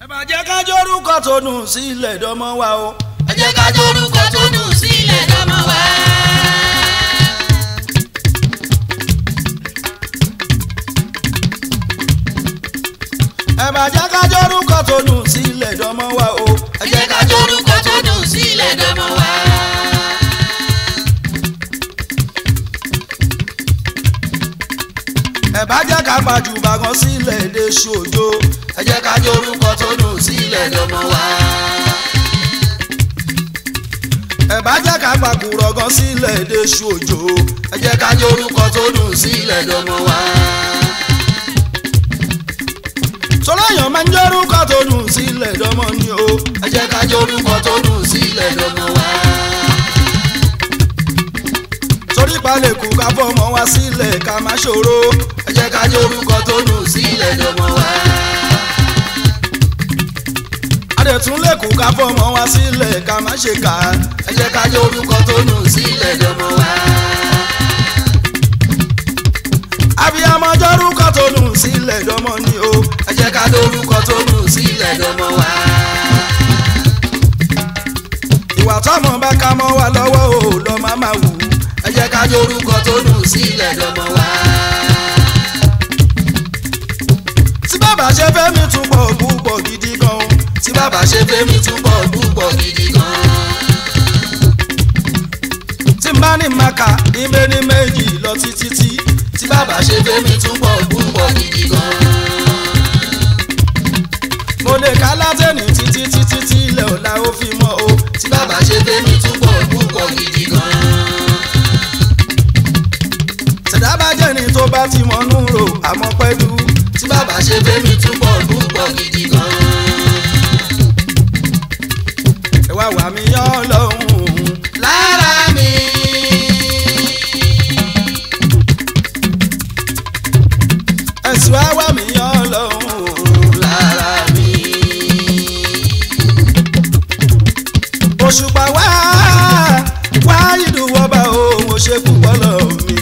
ẹ bá jẹ́ ká jórúkọ tó nù sílẹ̀ dọ́mọ wa o. ẹ jẹ́ ká jórúkọ tó nù sílẹ̀ dọ́mọ wa. ẹ bá jẹ́ ká jórúkọ tó nù sílẹ̀ dọ́mọ wa o. ẹ jẹ́ ká jórúkọ tó nù sílẹ̀ dọ́mọ wa. ẹ bá jẹ́ ká gbajúbà gan sílẹ̀ dé ṣojo. ẹ jẹ́ ká jórúkọ tó nù sílẹ̀ dọ́mọ wa. ẹ bá jẹ́ ká gbàkúrọ̀ gan sílẹ̀ dé ṣojo. ẹ jẹ́ ká jórúkọ tó nù sílẹ̀ dọ́mọ wa. sọlọ́yàn máa ń jórúkọ tó nù sílẹ̀ dọ́mọ ni o. ẹ jẹ́ ká jórúkọ tó nù sílẹ̀ dọ́mọ wa. torí palẹ̀ kù ká fọmọ wa sílẹ̀ ká má ṣòro. ẹ jẹ́ ká jórúkọ tó nù sílẹ̀ dọ́mọ wa. adẹ̀tún lè kù ká fọmọ wa sílẹ̀ ká má ṣe kà á. ẹ jẹ́ ká jórúkọ tó nù sílẹ̀ dọ́mọ wa. abiyamọ jórúkọ tó nù sílẹ̀ dọ́mọ ni o. ẹ jẹ́ ká jórúkọ tó nù sílẹ̀ dọ́mọ wa. ìwà tọmọ bá ká mọ́ wa lọ́wọ́ o lọ́ máa máa wù. ẹ jẹ́ ká jórúkọ tó nù sílẹ̀ dọ́mọ wa. tí bàbá ṣe fẹ́ mi túbọ̀ púpọ̀ gidi gan o. tí bàbá ṣe fẹ́ mi túbọ̀ púpọ̀ gidi gan. tí n bá ní maka ìmẹ́ ní méjì lọ títí tí. tí bàbá ṣe fẹ́ mi túbọ̀ púpọ̀ gidi gan. mo lè ká látẹ̀nì títí títí tí ilẹ̀ ọ̀la ó fi mọ́ o. tí bàbá ṣe fẹ́ mi túbọ̀ púpọ̀ gidi gan. tẹ̀dá bá jẹ́ ni tó bá ti mọ́nú rò àmọ́ pẹ́lú. tí bàbá ṣe fẹ́ mi túbọ̀ púpọ̀ gidi gan. ẹ wá wà mí yán lọ́hùn. lára mi. ẹ̀sùn á wà mí yán lọ́hùn. lára mi. òṣùpá wá wá ìdúwọ́ba òun ò ṣe púpọ̀ lọ mi.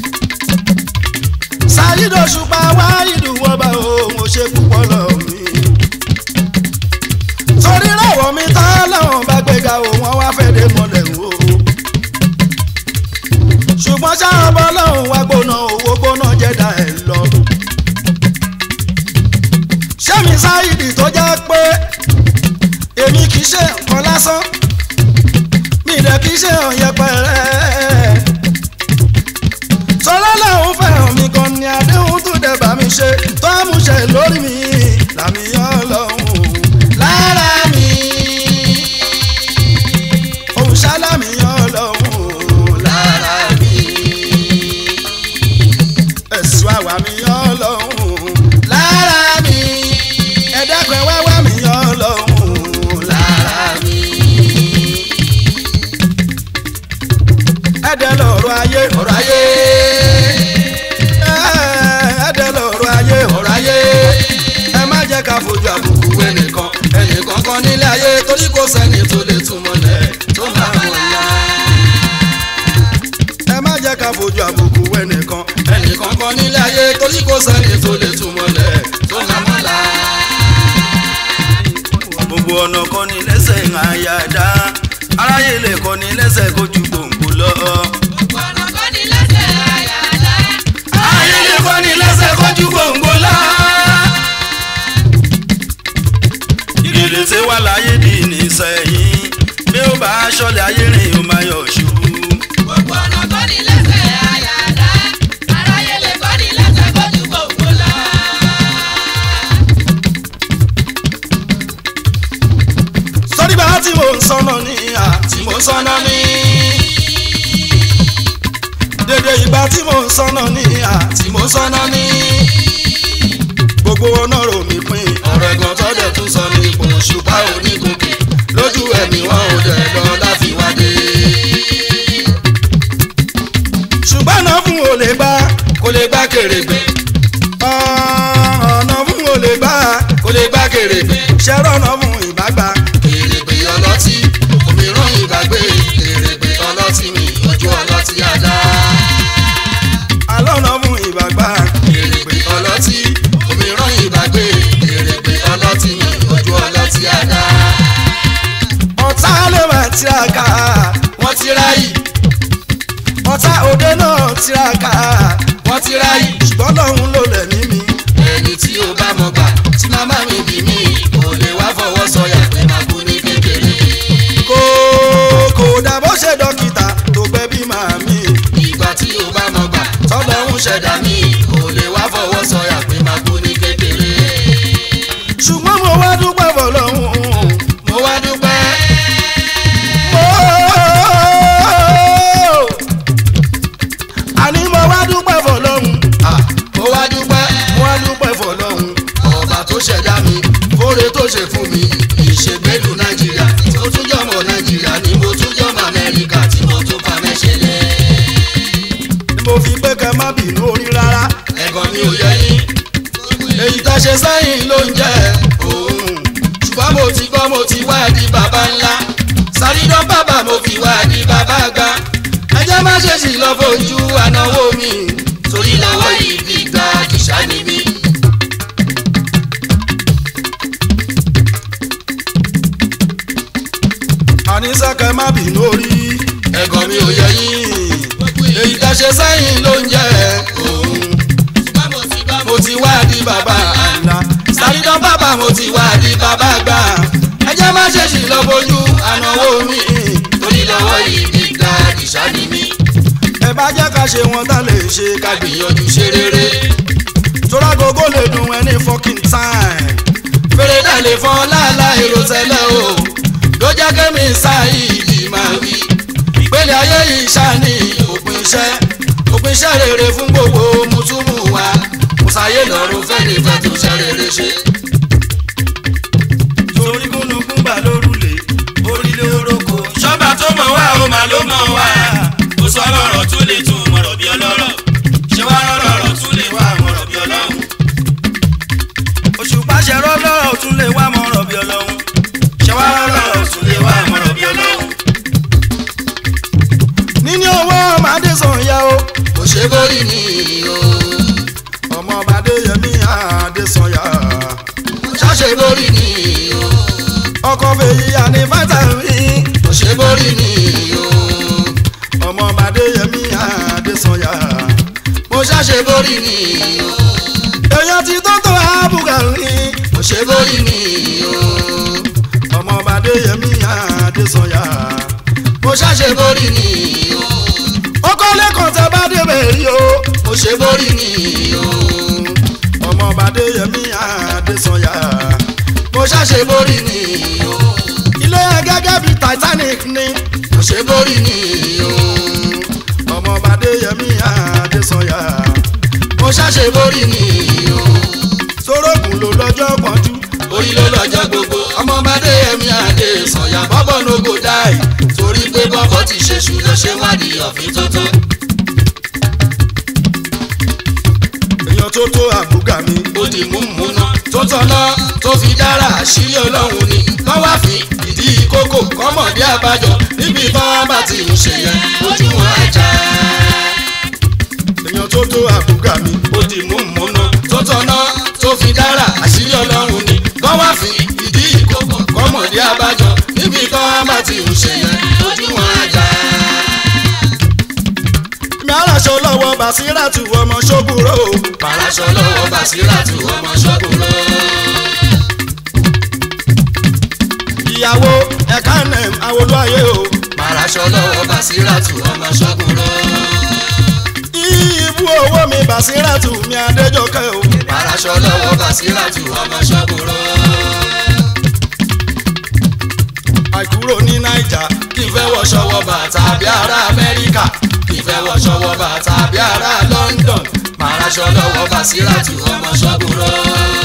ṣáyídò òṣùpá wá ìdúwọ́ba òun ò ṣe púpọ̀ lọ mi. torí ráwọ̀ mi tá láwọn bá gbéga o wọ́n wá fẹ́ dé mọ́lẹ̀ o. ṣùgbọ́n ṣáà bọ́ lọ́hùn wá gbóná owó gbóná jẹ́dá ẹ̀ lọ. ṣé mi ṣáyídì tó jẹ́ pé èmi kì í ṣe nǹkan lásán mi dẹ̀ kì í ṣe hàn yẹpẹrẹ. sọlá làwọn fẹ́ràn mi gan ni àdéhùn tó dẹ̀ bá mi ṣe tó àmúṣe lórí mi làmì yán lọ́hùn. lára mi. òun ṣáláàmì yán lọ́hùn. lára mi. ẹ̀sùn àwà mi yán lọ́hùn. lára mi. ẹ̀dẹ́gbẹ̀ wẹ́wẹ́ mi yán lọ́hùn. lára mi. ẹ̀dẹ̀ lọ̀rọ̀ ayé ọ̀rọ̀ ayé. ẹ̀ẹ́dẹ̀ lọ̀rọ̀ ayé ọ̀rọ̀ ayé. ẹ má jẹ́ ká fojú àbùkù Òkú ẹnìkan ẹnìkan kan nílé ayé torí kò sẹ́ni tó lè túmọ̀lẹ̀ tó máa mọ̀ ya. ẹ má jẹ́ ká fojú àbùkù ẹnìkan ẹnìkan kan nílé ayé torí kò sẹ́ni tó lè túmọ̀lẹ̀ tó máa mọ̀ la. gbogbo ọ̀nà kan ní lẹ́sẹ̀ àyàdá aráyé lè kọ́ ní lẹ́sẹ̀ kó ju gbòǹgbò lọ. aráyé lè kọ́ ní lẹ́sẹ̀ kó ju gbòǹgbò lọ. ìrèlè tí wà láyé di nísẹ̀yìn bí ó bá aṣọ́lẹ̀ ayé rìn ó máa yọ̀ ṣubú. sọ́rí bá tí mò ń sọ́nà ní ìhà tí mò ń sọ́nà ní. dédé ìgbà tí mò ń sọ́nà ní ìhà tí mò ń sọ́nà ní. gbogbo ọ̀nà rò mí pin ọ̀rọ̀ ẹ̀gbọ́n tó dẹ̀ tún sọ ní ipò ṣùpá onígòkè lójú ẹ̀mí wọn ò dẹ̀ lọ láfi wádé. ṣùgbọ́n ọ̀nà fún olè gbá kò lè gbá kèrègbè ọ̀nà fún olè gbá kò lè gbá kèrègbè ṣẹ́rọ̀ ọ̀nà fún ìbágbá kèrègbè ọlọ́tí òmíràn ìgbàgbé kèrègbè ọlọ́tí mi ojú ọlọ́tí àdá. alọ́nà fún ìbágbá kèrègbè ọlọ́tí òmíràn ìgbàgbé kèrègbè ọlọ́tí mi ojú òde náà tiraka wọ́n ti ráyè ṣùgbọ́n lọ́hún ló lẹ̀ ní mi. ẹni tí ó bá mọ̀ gbà tí màmá mi bí mi kò lè wá fọwọ́ sọyà pé máa kú ní kékeré. kò kò dà bó ṣe dókítà tó gbẹ bí màmí. ìgbà tí ó bá mọ̀ gbà tọ́lọ́hún ṣẹ̀dá mi kò lè wá fọwọ́ sọyà pé máa kú ní kékeré. ṣùgbọ́n mo wá dúpẹ́ fọlọ́hún. mo wá dúpẹ́ mo àní mo wá dúpẹ́ fọlọ́hún. ah, mo wá dúpẹ́ mo wá dúpẹ́ fọlọ́hún. ọba tó ṣẹ̀dá mi fóore tó ṣe fún mi ìṣègbèlú nàìjíríà mo tún jọmọ nàìjíríà ni mo tún jọmọ amẹ́ríkà tí mo tún fa mẹ́ṣẹ̀lẹ̀. ni mo fi pé kẹ́ má bínú orí rárá. ẹ̀gàn mi ò yẹ yín èyí tá a ṣe sẹ́yìn ló ń jẹ́ òun. ṣùgbọ́n mo ti gbọ́ mo ti wá di bàbá ńlá sàrídán bàbá mo fi wá di bàbá àgbà ẹjẹ́ má ṣe sì lọ fojú ànáwó mi torí lọ́wọ́ yìí fi gba àdìsá ni mí. àníṣe kẹ́ má bínú orí. ẹ̀gàn mi ò yẹ yín èyí tá a ṣe sẹ́yìn ló ń jẹ́ òun ṣùgbọ́n mo ti gbọ́ mo ti wá di bàbá àná. sàrídán bàbá mo ti wá di bàbá àgbà ẹjẹ́ má ṣe sì lọ fojú ànáwó mi torí lọ́wọ́ yìí fi gba àdìsá ni mí. ẹ bá jẹ́ ká ṣe wọn tá lè ṣe ká ká gbìyànjú ṣe rere tóra gogo lè dùn ẹni fucking time. fèrè dà lè fọ́n láàlá èrò tẹ́lẹ̀ o ló jẹ́ kẹ́mi ṣáìdì máa wí. ìpele ayé yìí ṣáni òpin iṣẹ́ òpin iṣẹ́ rere fún gbogbo mùtúmù wa kò sáyé lọ́rùn fẹ́ni fẹ́ tó ṣe rere ṣe. torí gúnlùkún gbà lórúlé orílẹ̀ oróko. ṣọ́ba tó mọ̀ wá ó máa ló mọ̀ wá kò sọ lọ́rọ̀ tó lè tún mọ̀rọ̀ bí ọlọ́rọ̀ ṣé wá rọ̀rọ̀ tún lè wá mọ̀rọ̀ bí ọlọ́run. òṣùpá ṣe rọ́lọ́rọ̀ tún lè wá mọ̀rọ̀ bí ọlọ́run. ṣé wá rọ̀rọ̀ tún lè wá mọ̀rọ̀ bí ọlọ́run. níní owó ọmọdé sàn ya o. kò ṣe borí ni o ọmọ ọbàdé yẹmí àdésànyà. ṣáṣe borí ni o ọkọ fèyí àní fátàmì. kò ṣe borí ni o ọmọ ọbàdé yẹmí àdésànyà. mo ṣáṣe borí ni o èèyàn ti tó tó àbùkà rí. kò ṣe borí ni o. ọmọ ọbàdé yẹmí àdésànyà. mo ṣàṣe borí ni o ọkọ lẹ́kọ̀ọ́ tẹ bá débẹ̀ rí o. mo ṣe borí ni o ọmọ ọbàdé yẹmí àdésànyà. mo ṣàṣe borí ni o ilé gẹ́gẹ́ bíi Titanic ni. mo ṣe borí ni o ọmọ ọbàdé yẹmí àdésànyà. mo ṣàṣe borí ni o sórógùn ló lọ́jọ́ pọ́njú. orí ló lọ́jọ́ gbogbo ọmọ bàdé ẹ̀mí àdé sọ̀yà bọ́bọ̀ no go die torí pé bọ́bọ̀ ti ṣe ṣù lọ ṣe wádìí ọ̀fìn tuntun. èèyàn tó tó àbúgà mi. ó di múmúná tó tọ́nà tó fi dára àṣírí ọlọ́run ni kọ́ wá fi ìdí kókò kọ́mọ̀dé àbájọ níbi tán bá ti ń ṣe yẹn ojú wọn ajá. èèyàn tó tó àbúgà mi. ó di múmúná tó tọ́nà tó fi dára àṣírí ọlọ́run ni kọ́ wá fi ìdí kókò kọ́mọ̀dé àbájọ níbi tán bá ti ń ṣe yẹn ojú wọn ajá. mi aláṣọ lọ́wọ́ Basiratu ọmọ ṣógùrò. Paraṣọ lọ́wọ́ Basiratu ọmọ ṣọ́kùnrọ́. ìyàwó ẹ̀ka nẹ̀m awolúwayé o. Paraṣọ lọ́wọ́ Basiratu ọmọ ṣọ́kùnrọ́. ibú owó mi Basiratu mi Adéjọkẹ́ o. Paraṣọ lọ́wọ́ Basiratu ọmọ ṣọ́kùnrọ́. àìkúrò ní Naija. Kì í fẹ́ wọṣọ wọ bàtà bí ará Amẹ́ríkà. Kì í fẹ́ wọṣọ wọ bàtà bí ará London. Paraṣọ lọ́wọ́ Basiratu ọmọ ṣọ́kùnrọ́.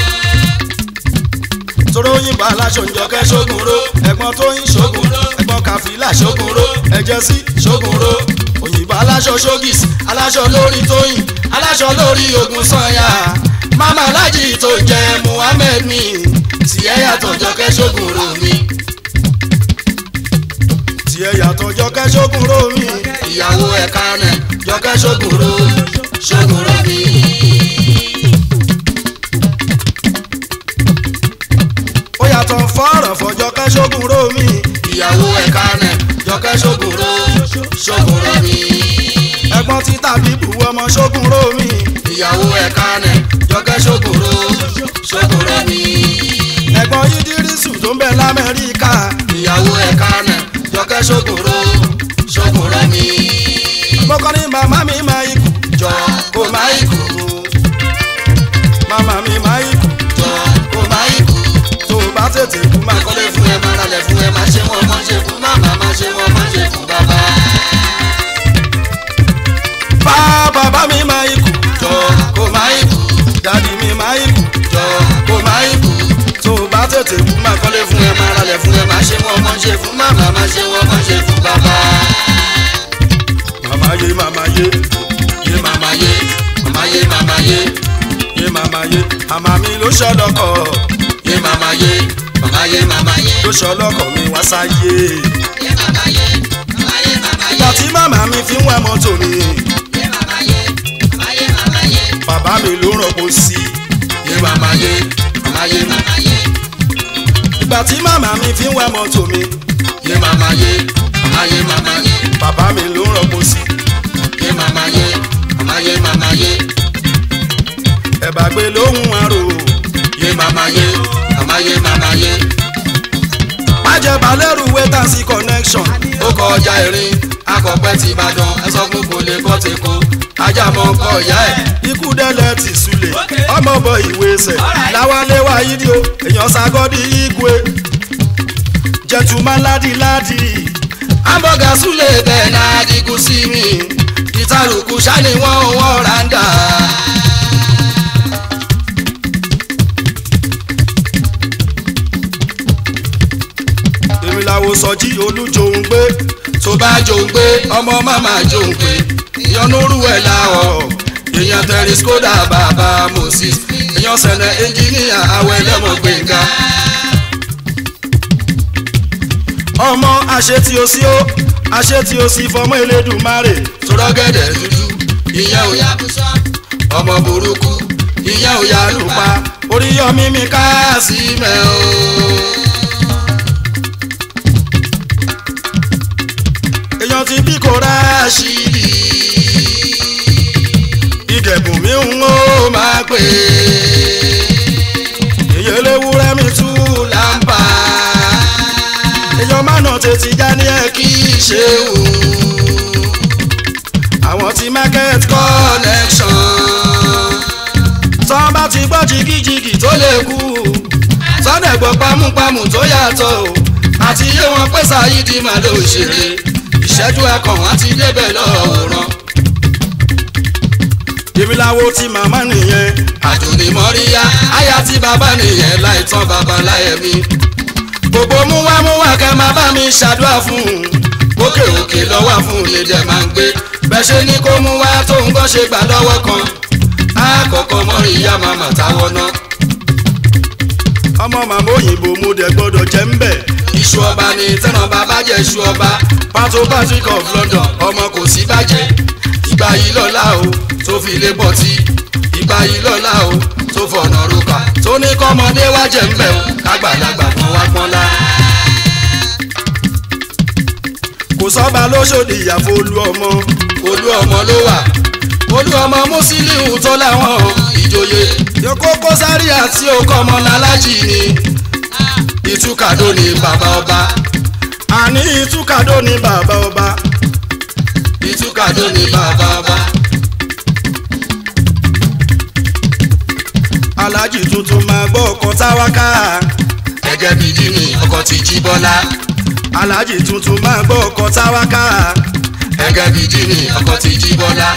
tóró yìnbó aláṣọ ìjọkẹ́ ṣógunró. ẹ̀gbọ́n tó yín ṣógunró. ẹ̀gbọ́n kàfílà ṣógunró. ẹ̀jẹ̀ sí ṣógunró. òyìnbó aláṣọ ṣógìs aláṣọ lórí tóyìn aláṣọ lórí ogun sanya. mama alájì tó jẹ Muhammed mi. Tiẹ̀ yàtọ̀ jọkẹ́ ṣógunró mi. tiẹ̀ yàtọ̀ jọkẹ́ ṣógunró mi. Ìyàwó ẹ̀ka rẹ̀ jọkẹ́ ṣógunró. Ṣógunró mi. ó yàtọ̀ fọ́ọ̀rọ̀ fọjọ́kẹ́ ṣógunró mi. ìyàwó ẹ̀ka rẹ̀ jọkẹ́ ṣògùnrò ṣògùnrò mi. ẹ̀gbọ́n ẹ̀gbọ́n ti tàbí bu ọmọ ṣógun rómi ìyàwó ẹ̀ka nẹ̀ jọkẹ́ ṣòkòrò ṣòkòrò mi. ẹ̀gbọ́n yídírísù tó ń bẹ lamẹ́ríkà ìyàwó ẹ̀ka nẹ̀ jọkẹ́ ṣòkòrò ṣòkòrò mi. mọ́kàn ní màmá mi máa ikú jọ kó má ikú màmá mi máa ikú jọ kó má ikú. tó o bá tètè kú máa kọ́lé fún ẹ máa ralẹ̀ fún ẹ máa ṣe wọ́n máa ṣe fún màmá máa ṣe wọ́n máa ṣe fún bàbá. bá bàbá mi máa ikú jọ kó má ikú dádì mi máa ikú jọ kó má ikú. tó o bá tètè kú máa kọ́lé fún ẹ máa ralẹ̀ fún ẹ máa ṣe wọ́n máa ṣe fún màmá máa ṣe wọ́n máa ṣe fún bàbá. màmá yé màmá yé yé màmá yé màmá yé màmá yé yé màmá yé àmà mi ló ṣọlọ́kọ̀ yé màmá yé màmá yé màmá yé ló ṣọlọ́kọ̀ mi wá sáyé yé màmá yé màmá yé màmá yé ìgbà tí màmá mi fi ń wá mọ́tò mi yé màmá yé màmá yé màmá yé bàbá mi ló rọ̀pò sí yé màmá yé màmá yé màmá yé ìgbà tí màmá mi fi ń wá mọ́tò mi yé màmá yé màmá yé màmá yé bàbá mi ló rọ̀pò sí yé màmá yé màmá yé màmá yé ẹ̀bà gbé lóhùn àrò yé màmá yé màmá yé màmá yé májẹ̀bà lẹ́rù wẹ́tàsí connection ó kọjá ìrìn akọ̀pẹ́ ti Ìbàdàn ẹ sọ fún kò lè kọ́ ti kó ajá mọ́ ọkọ̀ ìyá ẹ̀ ikú dẹ́lẹ̀ ti sulè ọmọ bọ ìwé ẹsẹ̀ láwálé wa yídí o èèyàn ságọ́dí igwe jẹ̀tùmá ládìládì hamburger súlẹ̀ bẹ́ẹ̀ náà dìgún sí mi ìtàlùkù sani wọ́n wọ́n randa. èmi làwọn sọjí olújòhún gbé tó bá jòǹgbé ọmọ màmá jòǹgbé ìyọnúrú ẹ̀ láwọ̀ èèyàn tẹ̀rí skoda bàbá moses èèyàn sẹ̀lẹ̀ ẹnjìníà àwọ̀ ẹlẹ́mọ̀ gbẹ̀ngà. ọmọ àṣetì òsì ó àṣetì òsì fọmọ elédùnmarè torọ́gẹ̀dẹ̀ dúdú ìyẹn ò yá ọmọ burúkú ìyẹn ò yá lùpa oríyọmí mi ká sí mẹ́ o. èèyàn ti bí kò ráṣì ṣíbí ìdẹ̀bùn mi ń ó ó máa pè èyí eléwúrẹ́ mi tú lámpà èèyàn mánà tètè já ní ẹ kí kí ṣe wù àwọn ti market kọ́ connection tán bá ti gbọ́ jìgìjìgì tó tó lè kú sọ́dẹ̀ gbọ́ pámúpámú tó yàtọ̀ o àti yé wọn pé Saheed máa ló ṣeré ìṣẹ́jú akàn wọn ti débẹ̀ lọ́wọ́rán èmi làwo ti màmá nìyẹn àdùnní mọ́ríyá àyà tí bàbá nìyẹn láìtàn bàbá láyẹ̀mí gbogbo múwámúwá kẹ́ máa bá mi ṣàdúrà fún un òkè òkè lọ́wọ́ fún un lè dẹ̀ máa ń gbé bẹ́ẹ̀ ṣe ní kó mú wá tó ń gbọ́ ṣe gbà lọ́wọ́ kan àkọ́kọ́ mọ́ríyá màmá táwọn náà ọmọ màmá òyìnbó mo dẹ̀ gbọ́dọ̀ jẹ́ ń bẹ̀ iṣu ọba ni tẹ́nà bàbá jẹ́ iṣu ọba pàtó patrick of london ọmọ kò sí bàjẹ́ ìgbà yìí lọ́la o tó fi lé bọ́tí ìgbà yìí lọ́la o tó fọ̀nà rúkà tó ní kọ́mọdé wá jẹ́ ń bẹ̀ o kágbàlagbà kan wá pọ́nlá. kò sọ́ba lóṣòdì ìyàfó olú ọmọ olú ọmọ ló wà olú ọmọ Musiliu tó láwọn ìjòyè yòókó kó sáré àti tí ó kọ́ ọmọ lálájì ni ìtúkàdó ni bàbá ọba àní ìtúkàdó ní bàbá ọba ìtúkàdó ni bàbá ọba alájì tuntun máa gbọ́ ọkọ̀ táwáká gẹ́gẹ́ bí jimmy ọkọ̀ ti jí bọ́lá alájì tuntun máa gbọ́ ọkọ̀ táwáká gẹ́gẹ́ bí jimmy ọkọ̀ ti jí bọ́lá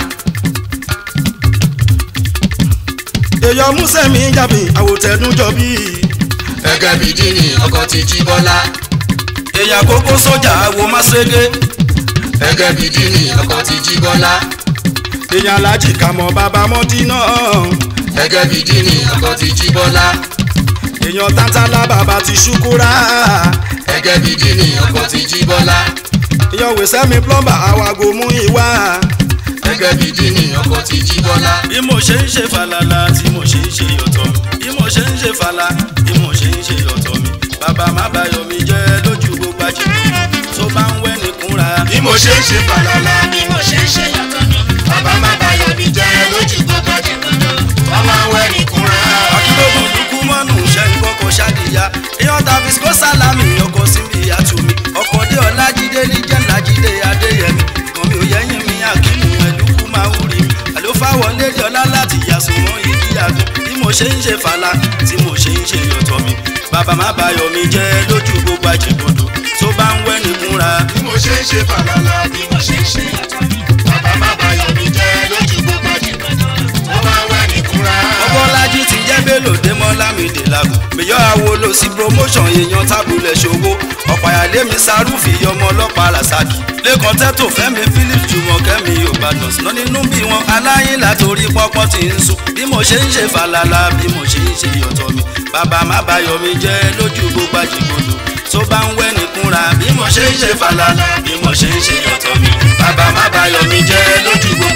èèyàn músẹ̀mí jàbí àwòtẹ́dúnjọ bíi gẹ́gẹ́ bí jimmy ọkọ̀ ti jí bọ́lá èèyàn kókó sójà wo máṣẹ́gẹ́ gẹ́gẹ́ bí jimmy ọkọ̀ ti jí bọ́lá èèyàn alájì kàmọ́ bàbá mọ́dínà gẹ́gẹ́ bí jimmy ọkọ̀ ti jí bọ́lá èèyàn tántálá bàbá ti ṣúkúrà gẹ́gẹ́ bí jimmy ọkọ̀ ti jí bọ́lá èèyàn wèsẹ́mi plọ́mbà àwàgò mú ìwà gẹ́gẹ́ bí jimmy ọkọ̀ ti jí bọ́lá bí mo ṣe ń ṣe falala tí mo ṣe ń ṣe yọ̀tọ̀ mi bí mo ṣe ń ṣe fala bí mo ṣe ń ṣe yọ̀tọ̀ mi bàbá má bayọ̀ mi jẹ́ lójú gbogbo àjẹmí tó bá ń wẹ́ nìkúnra bí mo ṣe ń ṣe fàlàlà bí mo ṣe ń ṣe yàtọ̀ mi bàbá má bayọ̀ mi jẹ́ lójú gbogbo jìgbọ́dọ̀ ọmọ wẹ̀ ní kúnra. akílógún lukú mọ́nù ṣe ń kọ́kọ́ ṣáàdìyà èèyàn tàbí sikó sálámì ọkọ̀ síbi àtúmí ọkọ̀ dé ọlájídé níjẹ́ lájídé adéyẹmí kan mi ò yẹ́yìn mi àkínú ẹ̀lúkú máa ń rí mi àlófáwọ̀ lédè ọlá láti yàsùn mọ́ ìdí àgùn bí mo ṣe ń ṣe fàlà tí mo ṣe ń ṣe yọ̀tọ̀ mi bàbá má bayọ̀ mi jẹ́ lójú gbogbo àjẹbọ̀dọ̀ tó bá ń wẹ́ nìkúnra bí mo ṣe ń ṣe fàlàlà bí mo ṣe ń ṣe yàtọ̀ mi bàbá má bayọ̀ mi jẹ́ lójú gbogbo jìgbọ́dọ̀ ọmọ wẹ̀ ní kúnra. ọbọ̀lájí ti jẹ́ bélò démọ́ lámìdè làgùn mèyọ́ àwòlò sí promotion èèyàn tábùlẹ̀ ṣòwò ọ̀pàyàlémi sarúfì ọmọ ọlọ́pàá rasaki lẹ́kàn tẹ́tò fẹ́mi philip jùmọ̀kẹ́mi ògbàdàn síná nínú bí wọn aláyín látòrí pọ́pọ́ ti ń sùn bí mo ṣe ń ṣe fàlàlà bí mo ṣe ń ṣe yọ̀tọ̀ mi bàbá má bayọ̀ mi jẹ́ lójú gbogbo àjìgbòdò tó bá ń wẹ́ nìkúnra bí mo ṣe ń ṣe fàlàlà bí mo ṣe ń ṣe yọ̀tọ̀ mi bàbá má bayọ̀ mi jẹ́ lójú gbogbo